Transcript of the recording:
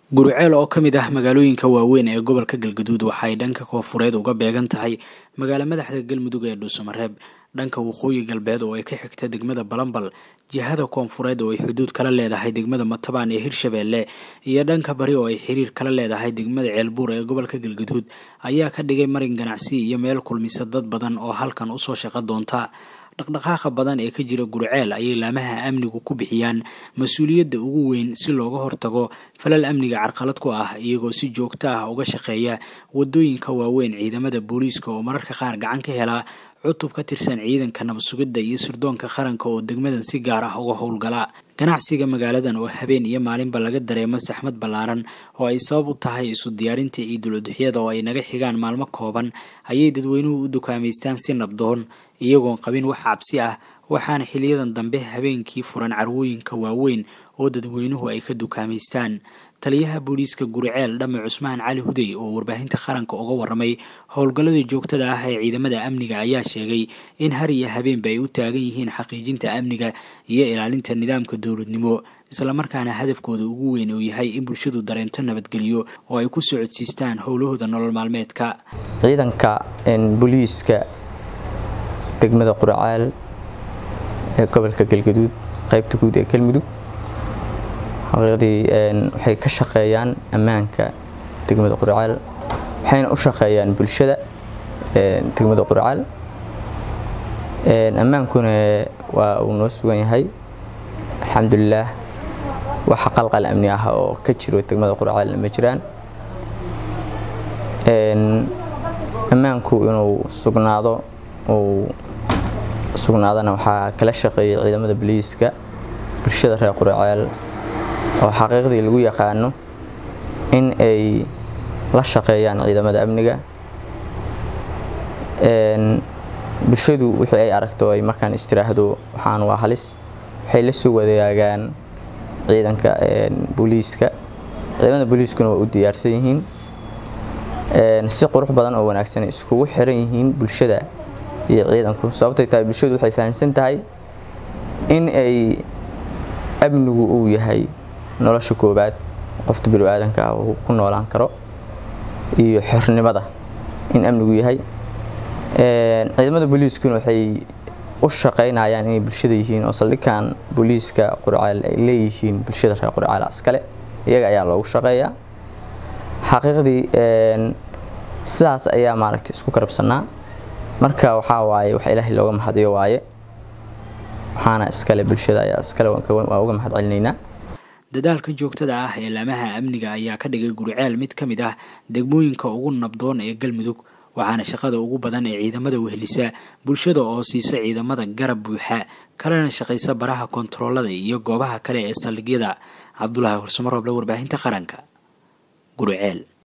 guriceel oo ka mid ah magaalooyinka waaweyn ee gobolka galgaduud waxay dhanka koonfureed uga beegan tahay magaalo madaxda galmudug ee dhuusamareeb dhanka waqooyi galbeed oo ay ka xigta degmada balambal jihada koonfureed oo ay xuduud kala leedahay degmada matabaan ee hirshabeelle iyo dhanka bari oo ay xiriir kala leedahay degmada ceelbuur ee gobolka galgaduud ayaa ka dhigay marin ganacsi iyo meel kulmisa dad badan oo halkan usoo shaqo doonta dhaqdhaqaaqa badan ee ka jira guriceel ayay laamaha amnigu ku bixiyaan mas-uuliyadda ugu weyn si looga hortago falal amniga carqalad ku ah iyagoo si joogto ah uga shaqeeya wadooyinka waaweyn ciidamada booliiska oo mararka qaar gacan ka helaa cutub ka tirsan ciidanka nabadsugidda iyo sirdoonka qaranka oo degmadan si gaar ah uga howlgala ganacsiga magaaladan oo habeen iyo maalinba laga dareemo saxmad ballaaran oo ay sabab u tahay isu diyaarinta ciidul-uduxyada oo ay naga xigaan maalmo kooban ayay dadweynuhu u dukaamaystaan si nabdoon iyagoon qabin wax cabsi ah waxaana xiliyadan dambe habeenkii furan carwooyinka waaweyn oo dadweynuhu ay ka dukaamaystaan taliyaha booliiska guriceel dhame cusmaan cali hudey oo warbaahinta qaranka uga waramay howlgallada joogtada ah ee ciidamada amniga ayaa sheegay in har iyo habeenba ay u taagan yihiin xaqiijinta amniga iyo ilaalinta nidaamka dowladnimo islamarkaana hadafkooda ugu weyn uu yahay in bulshadu dareento nabadgelyo oo ay ku socodsiistaan howlahooda nolol maalmeedka ciidanka booliiska degmada quraceel ee gobolka galgaduud qaybta guud ee galmudug xaqiiqdii waxay ka shaqeeyaan ammaanka degmada quraceel waxayna u shaqeeyaan bulshada degmada quraceel ammaankuna waa uu noo sugan yahay alxamdulilaah waxa qalqal amni ah oo ka jiro degmada quraceel ma jiraan ammaanku inuu sugnaado uu sugnaadana waxaa kala shaqeeyay ciidamada boliiska bulshada reer quraceel oo xaqiiqdii lagu yaqaano in ay la shaqeeyaan ciidamada amniga bulshadu wixii ay aragto ay markaan istiraahdo waxaan waa halis waxay la soo wadaagaan ciidanka booliiska ciidamada booliiskuna waa u diyaarsan yihiin si qurux badan oo wanaagsan iskugu xiran yihiin bulshada iyo ciidanku sababtay tahay bulshadu waxay fahamsan tahay in ay amnigu uu yahay nolosha koobaad qofta bini-aadanka ah uu ku noolaan karo iyo xornimada in amnigu yahay ciidamada booliiskuna waxay u shaqaynayaan inay bulshada yihiin oo saldhigan booliiska qurceel ay leeyihiin bulshada reer qurceel askale iyaga ayaa loogu shaqeeyaa xaqiiqdii sidaas ayaa maaragtay isku karabsanaa marka waxaa waaye wax ilaahay looga mahadiyo waaye waxaana iskale bulshada ayaa iskale waa uga mahad celinaynaa dadaalka joogtada ah ee laamaha amniga ayaa ka dhigay guriceel mid ka mid ah degmooyinka ugu nabdoon ee galmudug waxaana shaqada ugu badan ee ciidamada wehelisa bulshada oo siisa ciidamada garab buuxa kalena shaqaysa baraha kontaroolada iyo goobaha kale ee saldhigyada cabdulaahi horsumarooble warbaahinta qaranka guriceel